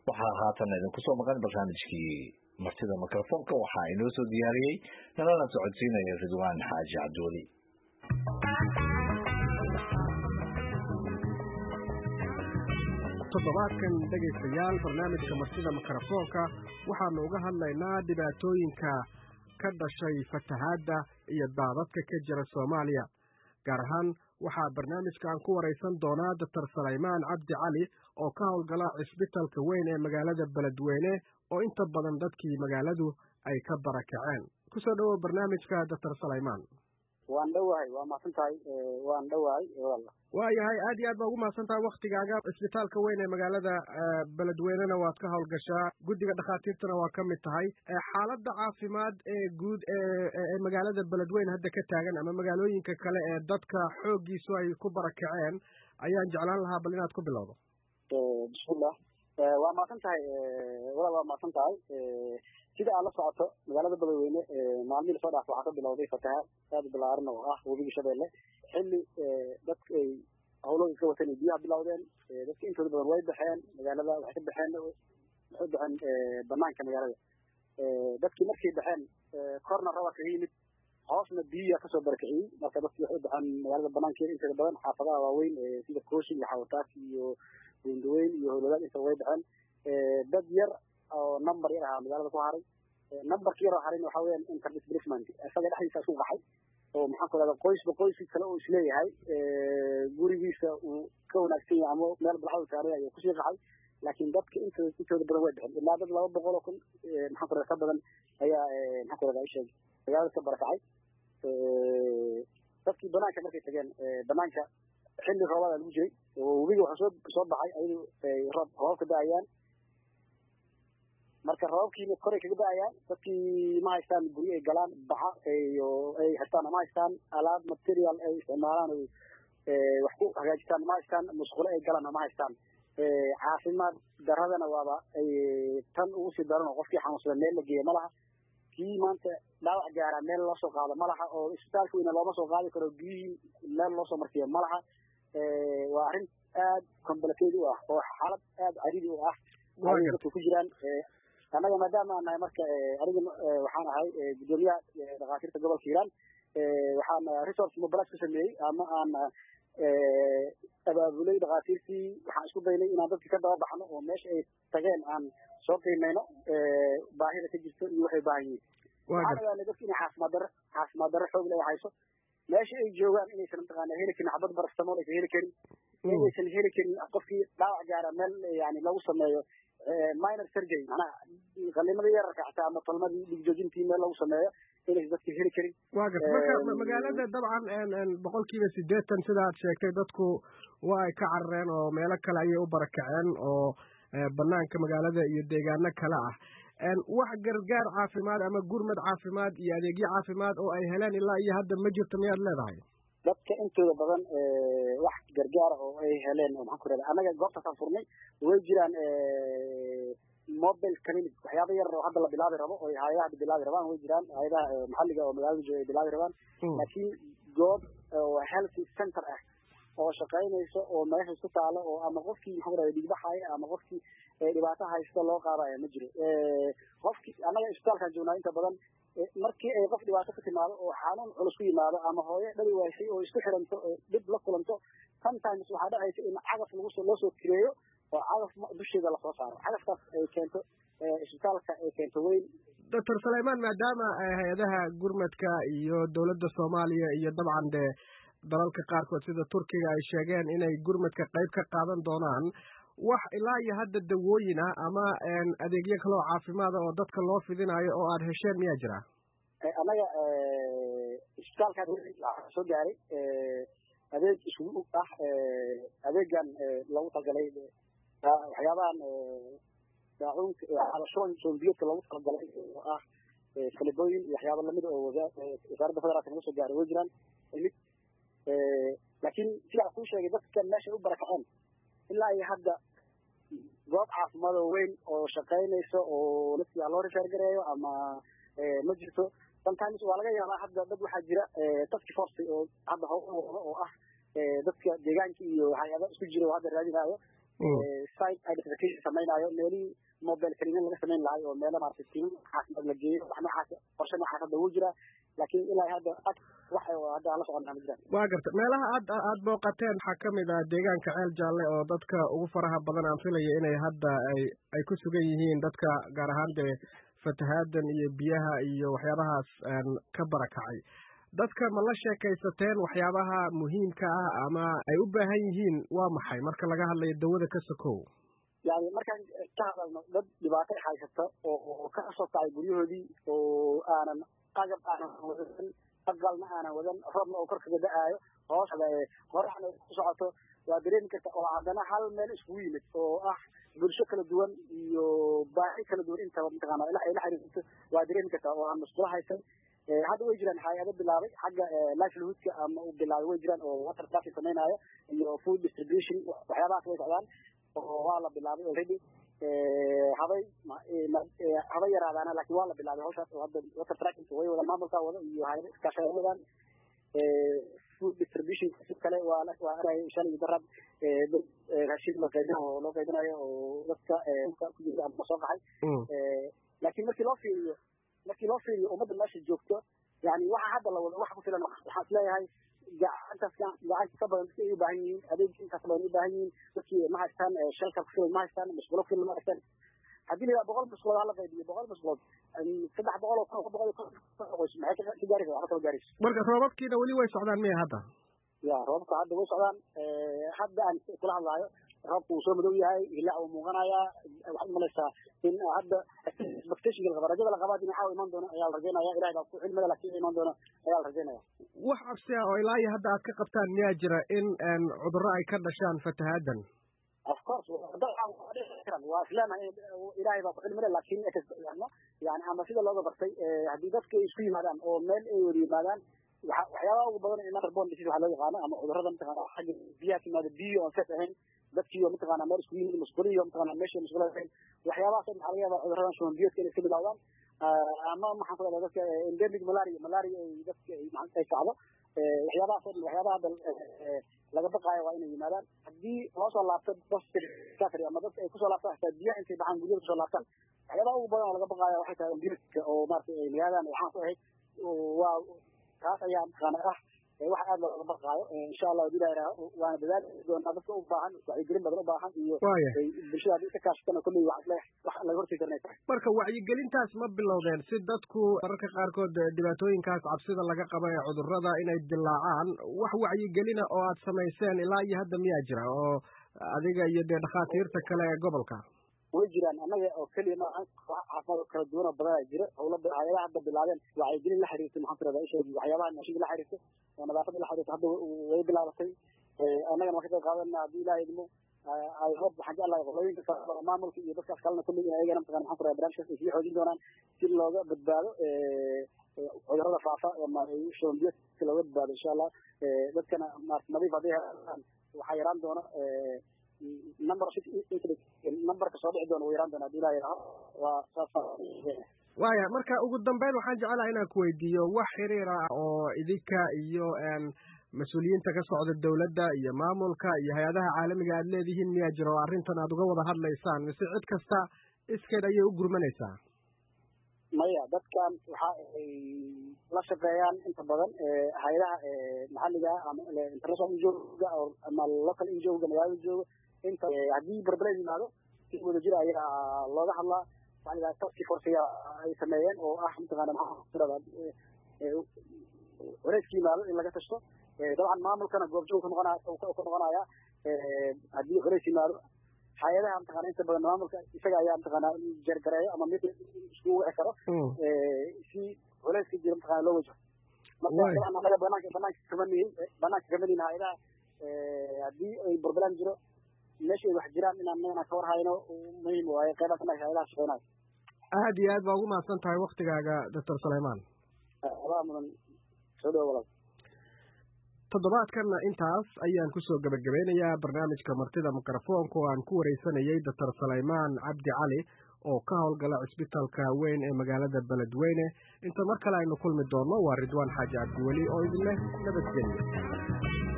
waxaa haatan idinku soo maqan barnaamijkii martida mikrofoonka waxaa inoo soo diyaariyey nalana socodsiinaya ridwaan xaaji cabdiweli toddobaadkan dhegaystayaal barnaamijka martida mikrofoonka waxaanu uga hadlaynaa dhibaatooyinka ka dhashay fatahaadda iyo daadadka ka jira soomaaliya gaar ahaan waxaa barnaamijkan ku waraysan doonaa doctor salaymaan cabdi cali oo ka howlgala cisbitalka weyn ee magaalada beledweyne oo inta badan dadkii magaaladu ay ka barakaceen kusoo dhowow barnaamijka doctor salaymaan waan dhowahay waa mahadsan tahay waan dhowahay waayahay aad iyo aad baa ugu mahadsan tahay waktigaaga cisbitaalka weyn ee magaalada beledweynena waad ka howlgashaa guddiga dhakhaatiirtana waa ka mid tahay xaaladda caafimaad ee guud ee magaalada beledweyne hadda ka taagan ama magaalooyinka kale ee dadka xooggiisu ay ku barakaceen ayaan jeclaan lahaa bal inaad ku bilowdo bismillah waa mahadsan tahay walaal waa mahadsan tahay sida aad la socoto magaalada beledweyne maalmihii lasoo dhaaf waxaa ka bilowday fatahaad aad u balaaran oo ah webiga shabeelle xilli dadka ay hawlooda iska wateen ay biyaha bilowdeen dadka intooda badan way baxeen magaalada waxay ka baxeen waxay u baxeen banaanka magaalada dadkii markay baxeen korna raba kaga yimid hoosna biyiya kasoo barakiciyey marka dadkii waxay u baxeen magaalada banaankeeda inteeda badan xaafadaha waaweyn sida kooshin iyo xawataas iyo bundaweyn iyo howladaad intaba way baxeen dad yar oo number yar ahaa magaalada ku haray numberka yar oo harin waxa weeyaan interdisplacement isaga dhexdiisa isku qaxay oo maxaan ku rahda qoysba qoyskii kale oo isleeyahay gurigiisa uu ka wanaagsan yahay ama meel balxada saaray ayuu kusii qaxay laakiin dadka intooda intooda badan way bixin ilaa dad laba boqol oo kun maxaan ku rahda ka badan ayaa maxaan ku rahda isheeg magaalada ka barakacay dadkii banaanka markay tageen banaanka xilli roobada lagu jiray webiga waxaa soo soo baxay ayadu roob roobka da-ayaan marka roobabkiina koray kaga da-ayaan dadkii ma haystaan guryo ay galaan baca iyo ay haystaan ma haystaan alaab material ay isticmaalaan o wax ku hagaajistaan ma haystaan musqulo ay galaan ma haystaan caafimaad daradana waaba ay tan ugu sii daran oo qofkii xanuunsada meel la geeya ma laha kii maanta dhaawac gaaraa meel loo soo qaado ma laha oo isbitaalka weyna looma soo qaadi karo biyihii meel loo soo marsiiyo ma laha waa arrin aad complicated u ah oo xaalad aad caridi u ah dadka ku jiraan annaga maadaama aan nahay marka aniga waxaan ahay guddoomiyaha dhakhaatiirta gobolka hiiraan waxaan resource mobilize ku sameeyey ama aan abaabulay dhakhaatiirtii waxaan isku daynay inaan dadka ka daba baxno oo meesha ay tageen aan soo qiimeyno baahida ka jirto iyo waxay baahan yihiin waxaan ogaanay dadka inay caafimaad darro caafimaad darro xoog leh hayso meesha ay joogaan inaysan mataqaana heli karin xabad baraftamool aysan heli karin inaysan heli karin qofkii dhaawac gaara meel yani lagu sameeyo minor surgery macnaha qalimada yararka xataa ama tolmadii dhigjoojintii meel lagu sameeyo inaysan dadka heli karin waa garta marka magaalada dabcan boqol kiiba sideetan sida aad sheegtay dadku waa ay ka carareen oo meelo kale ayay u barakaceen oo banaanka magaalada iyo deegaano kale ah wax gargaar caafimaad ama gurmad caafimaad iyo adeegyo caafimaad oo ay heleen ilaa iyo hadda ma jirto miyaad leedahay dadka intooda badan wax gargaara oo ay heleen oo maxaan ku rahda annaga goobtaasaan furnay way jiraan mobile clinic waxyaaba yar oo hadda la bilaabi rabo oo hay-adaha hadda bilaabi rabaan way jiraan hay-adaha maxalliga oo magaalada jooga ay bilaabi rabaan laakiin goob oo health center ah oo shaqaynayso oo meesha isku taalo oo ama qofkii maxaan ku rahda dhigbaxaya ama qofkii dhibaato haysta loo qaadaya ma jiro qofkii annaga isbitaalkaan joognaa inta badan markii ay qof dhibaato ku timaado oo xanuun culus ku yimaado ama hooyo dhali waysay oo isku xiranto oo dhib la kulanto sometimes waxaa dhacaysa in cagaf lagu soo loo soo kireeyo oo cagaf dusheeda lasoo saaro cagafkaas ay keento isbitaalka ay keento weyn doctor salaymaan maadaama hay-adaha gurmadka iyo dowladda soomaaliya iyo dabcan dee dalalka qaarkood sida turkiga ay sheegeen inay gurmadka qayb ka qaadan doonaan wax ilaa iyo hadda dawooyin ah ama adeegyo kale oo caafimaada oo dadka loo fidinayo oo aada hesheen miyaa jira annaga isbitaalkaan waxaa soo gaaray adeeg isugu ah adeegan loogu talgalay waxyaabahan daacuunka xalashoon soombiyeedka loogu talagalay oo ah falibooyin iyo waxyaaba lamid oo wasaaradda federaalka naga soo gaaray way jiraan mid laakiin sidaa kuu sheegay dadka meeshay u barakaceen ilaa iyo hadda goob caafimaad oo weyn oo shaqaynayso oo dadkii ha loo rishaargareeyo ama ma jirto sometimes waa laga yaabaa hadda dad waxaa jira taski force oo hadda howlwado oo ah dadka deegaanka iyo hay-ada isku jira oo hadda raadinaayo site identification samaynayo meelihii mobile cleaning laga samayn lahay oo meelo maaragtay tiimo caafimaad la geeyo wax noocaas qorshe noocaas hadda wuu jiraa laakiin ilaa hadda wax hadda aan la soconnaa ma jiraan waa garta meelaha aad aad booqateen waxaa kamid ah deegaanka ceel jaalle oo dadka ugu faraha badan aan filaya inay hadda ay ay ku sugan yihiin dadka gaar ahaan dee fatahaadan iyo biyaha iyo waxyaabahaas ka barakacay dadka ma la sheekaysateen waxyaabaha muhiimka ah ama ay u baahan yihiin waa maxay marka laga hadlayo dawada ka sokow yani markaan ka hadalno dad dhibaato haysata oo ka soo kacay guryahoodii oo aanan agab aanan wadan aqalna aanan wadan roobna oo kor kaga da-aayo hoos qoraxna ku socoto waa dareemi karta oo haddana hal meel iskugu yimid oo ah bulsho kala duwan iyo baahi kala duwan intaba mataqaana ay la xiriirto waa dareemi kartaa oo aan musqulo haysan hadda way jiraan hay-ado bilaabay xagga livelihoodka ama u bilaabay way jiraan oo water traffic samaynayo iyo food distribution waxyaabahaas way socdaan oo waa la bilaabay already habay habay yaraadaana lakin waa la bilaabay hawshaas oo hadda water tracking way wada maamulka wada iyo hay-ado iskaashay wadaan food distribution si kale waa waa araya shan iyo darab dad raashin la qaybinayo oo loo qaybinayo oo dadka ku jirta ama soo qaxay laakiin markii loo fiiriyo markii loo fiiriyo ummadda meesha joogto yani waxa hadda la wado wax ku filan waxaan is leeyahay gacantaas gacanta ka badan dadka ay u baahan yihiin adeeg intaas badan u baahan yihiin dadkii ma haystaan shelka ku filan ma haystaan musqulo ku filan ma haystaan haddii la yidhaha boqol musqulood hala qaybiyo boqol musqulood saddex boqol oo kun ka boqol qoys maxay ka gaaraysa waxba kama gaarayso marka roobabkiina weli way socdaan miya hadda ya roobabka hadda way socdaan hadda aan kula hadlaayo roobku wuu soo madow yahay hilaac wuu muuqanayaa waxaad umalaysaa in hadda expectationka laqaba rajada laqabaa dinaca iman doono ayaa la rajaynaya ilahay baa ku cilmada laakiin iman doono ayaa la rajaynaya wax cabsi ah oo ilaa iyo hadda aad ka qabtaan miyaa jira in cudurro ay ka dhashaan fatahaadan of course waa isleenahay ilahay baa ku cilmile laakin yani ama sida looga bartay haddii dadka ay isku yimaadaan oo meel ay wada yimaadaan waxyaabaha ugu badan ee waterborne disease waxaa loo yaqaano ama cudurrada mataqana xagga biyaha timaada biyo aan set ahayn dadkiiyo mataqana meel isku yimid musquliyo mataqana meesha musqula ahayn waxyaabahaas waxaa laga yaabaa cudurradan shuban biyoodka inay iska bilaawdaan ama maxaan ku dhadaa dadka endemic malaria malaria ay dadka ay kacdo waxyaabahaas oo dhan waxyaabaha hadda laga baqaayo waa inay yimaadaan haddii loo soo laabto safri ama dadka ay kusoo laabtaan xitaa biyaha intay baxaan guryada kusoo laabtaan waxyaabaha ugu badan oo laga baqaayo waxay tahay biyoodka oo maaragtay ay magaaladan waxaan ku ahayd waa taas ayaa mataqaana ah wax aad looga baqaayo insha allah hadii la yidhaaho waana dadaali doonaa dadka u baahan wacyigelin badan u baahan iyo bulshada haddii ka kaashatana kolley wax le wax laga hortegi karanay tahay marka wacyigelintaas ma bilowdeen si dadku mararka qaarkood dhibaatooyinkaas cabsida laga qaba ee cudurrada inay dilaacaan wax wacyigelina oo aad samayseen ilaa iyo hadda miyaa jira oo adiga iyo dee dhakhaatiirta kale ee gobolka way jiraan annaga oo keliya maaha caafimaad kala duwan oo badan jira howla hay-adaha hadda bilaabeen wacyigelin la xiriirta maxaan ku rahdaa isha waxyaabaha nashiga la xiriirta oo nadaafada la xiriirta hadda way bilaabatay annagana waan ka qayb qaadanaa haddii ilaha idmo ay hob waxaan jeclahay qolooyinka kale maamulka iyo dadkaas kalena kulli in ayagana mataqana maxaan ku rahdaa barnaamijkaas ay sii xoojin doonaan si looga badbaado cudurrada faafa ama shuban biyoodka looga badbaado insha allah dadkana maarata nadiif hadday helaan waxaa yaraan doona number numberka soo dhici doona wuu yaraan doona hadii ilaha yidhaaho waa saas waaya marka ugu dambeyn waxaan jeclahay inaan ku weydiiyo wax xiriir ah oo idinka iyo mas-uuliyiinta ka socda dawladda iyo maamulka iyo hay-adaha caalamiga aad leedihiin miyaa jira oo arrintan aad uga wada hadlaysaan mise cid kasta iskeed ayay u gurmanaysaa maya dadkan waxa ay la shaqeeyaan inta badan hay-adaha maxalliga ama international injoga ama local injoga magaalada jooga inta haddii barbared yimaado si wada jira ayaa looga hadlaa waxaa la yidhaha taski force ay sameeyeen oo ah mataqaana maxaa wareyska yimaado in laga tashto dabcan maamulkana goobjoog ka noqonaya ka noqonaya haddii horeys yimaado hay-adaha mataqana inta badan maamulka isaga ayaa mataqana jargareeyo ama mid isku wici karo si culeyska jira mataqana loo wajaho marka dabcan anaga banaanka banaanka kama nihin banaanka kama nihin hay-adaha haddii ay burbulaan jiro meesha ay wax jiraan inaan inaan ka war hayno muhiim waaye qeybaha banaanka hay-adaha shaqeynayo aad iyo aad baa ugu mahadsan tahay waktigaaga doctor sulayman adaa mudan soo dhawo walaal toddobaadkanna intaas ayaan kusoo gebagabeynayaa barnaamijka martida mikrofoonka oo aan ku wareysanayay doctor sulaymaan cabdi cali oo ka howlgala cisbitaalka weyn ee magaalada beledweyne inta mar kale aynu kulmi doonno waa ridwaan xaaji cabdiweli oo idinleh nabadgelya